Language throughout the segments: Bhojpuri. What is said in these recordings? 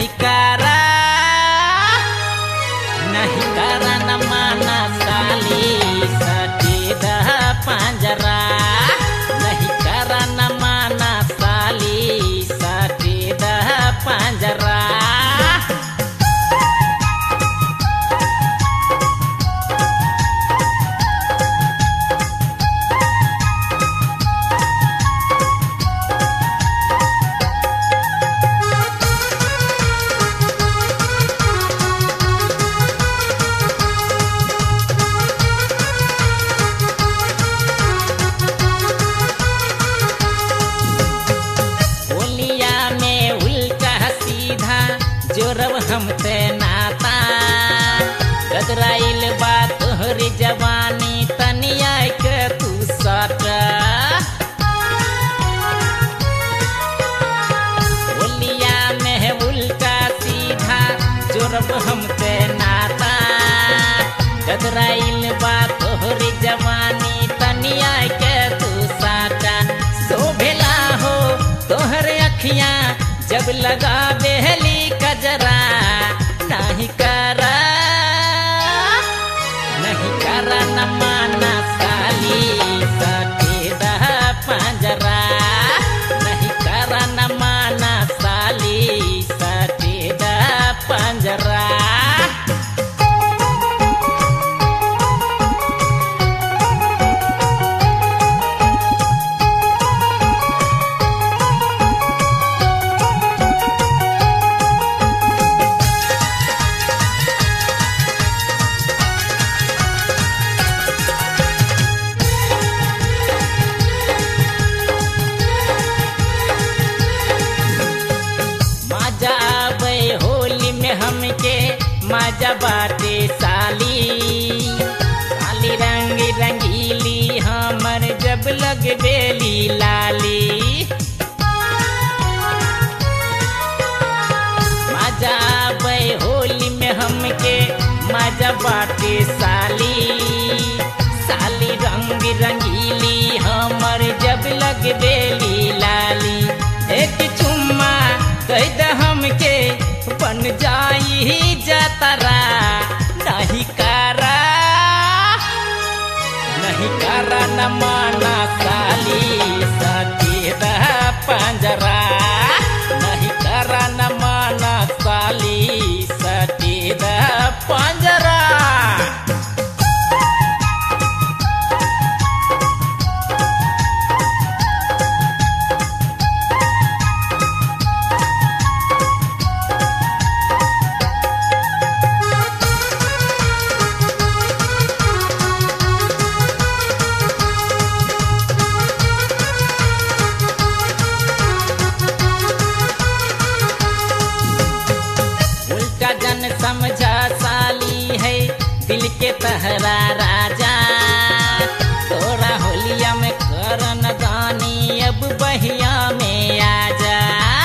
नहीं करा नहीं करा न माना साली सटी दह पंजरा नहीं करा न माना साली सटी दह पंजरा बोलिया में उल्टा सीधा जोरब हम ते नाता गदराइल बा तोहरी जवानी तनिया के तू सट बोलिया में उल्टा सीधा जोरब हम ते नाता गदराइल बा तोहरी जवानी तनिया के तू साटा शोभेला हो तोहर अखियां जब लगा बेहली कजरा नहीं करा नहीं करा न माना साली सटेदा पंजरा नहीं करा न माना साली सटेदा पंजरा मजा आवे होली में हमके मजा बाटे साली साली रंग रंगीली हमर जब लग बेली लाली मजा आवे होली में हमके मजा बाटे साली साली रंग रंगीली हमर जब लग बेली लाली एक चुम्मा कह द हमके बन जाई जतरा नहीं करा नहीं करा न माना साली सकेद पंजरा नहीं करा न माना साली सकेद पंजरा उल्टा जन समझा साली है दिल के तहरा राजा तोरा होलिया में करन दानी अब बहिया में आजा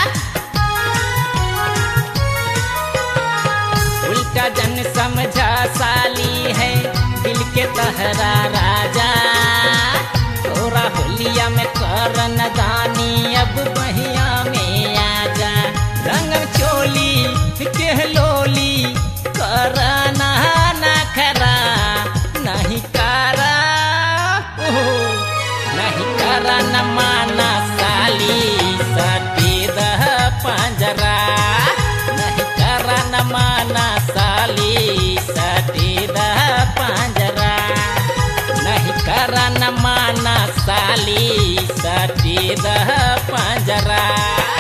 उल्टा जन समझा साली है दिल के तहरा राजा तोरा होलिया में करन दानी अब बहिया में आजा रंग चोली के लोली करना ना खरा नहीं करा ओहो, नहीं करा न माना साली सटेद पंजरा नहीं करा न माना साली सटेद पंजरा नहीं करा न माना साली सटेद पंजरा